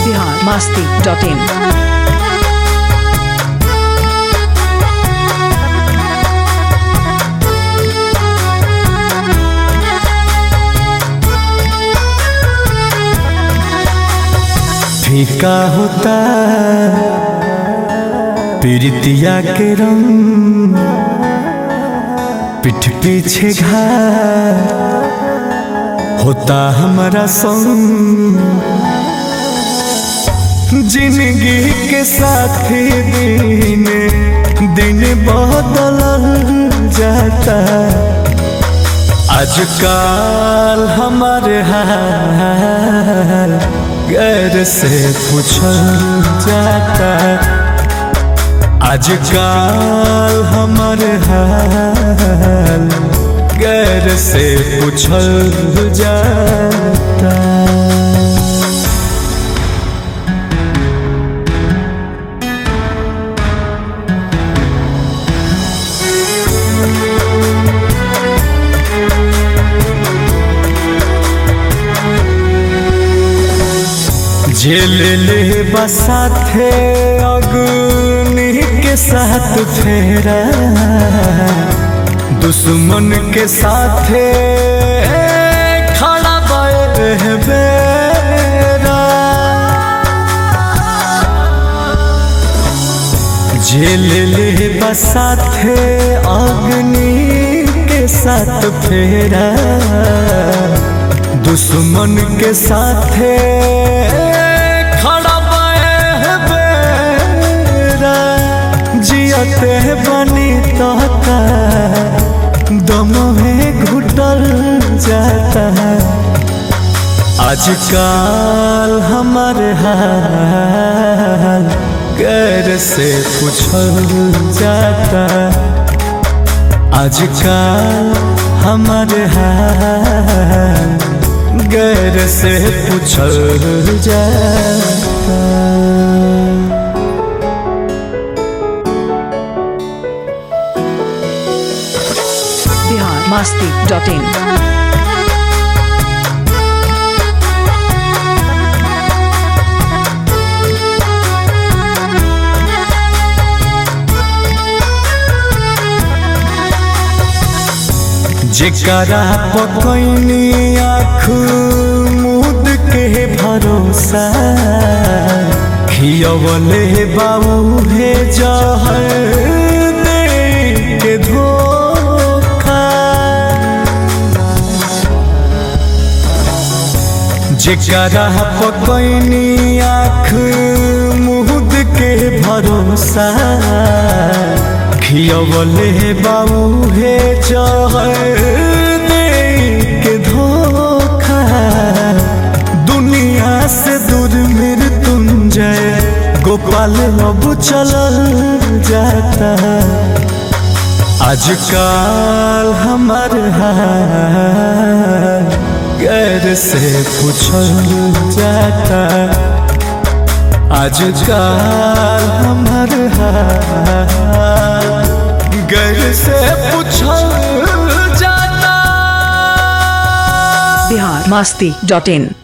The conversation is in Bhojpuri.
बिहार मास्ती डॉट इन फीका होता पीड़ितिया के रंग पीठ पीछे घाय होता हमारा संग जिंदगी के साथी दिन दिन बदल जाता आजकल हमारे हाल गैर से पूछल जाता आजकल हमारे हाल गैर से पूछल जाता जेल ले बसाथे अग्नि के साथ फेरा दुश्मन के साथे खड़ा बेरा जेल ले बसाथे अग्नि के साथ फेरा दुश्मन के साथे खड़ा बेरा जियते बनी तोता दम में घुटल जाता आजकल हमारे हाल गैर से पूछल जाता आजकल हमारे हाल गैर से पूछल जाता बिहार मास्ती डॉट इन जेकरा पकैनी आँख मुद के भरोसा खियवले बाबू हे जहर दे के धोखा जेकरा पकैनी आँख मुद के भरोसा खियवले बाबू हे जहर दे के धोखा दुनिया से दूर मृत्युंजय गोपाल अब चलल जाता आजकल हमार हाल गैर से पूछल जाता आजकल हमार हाल गैर से पूछल जाता बिहार मास्ती डॉट इन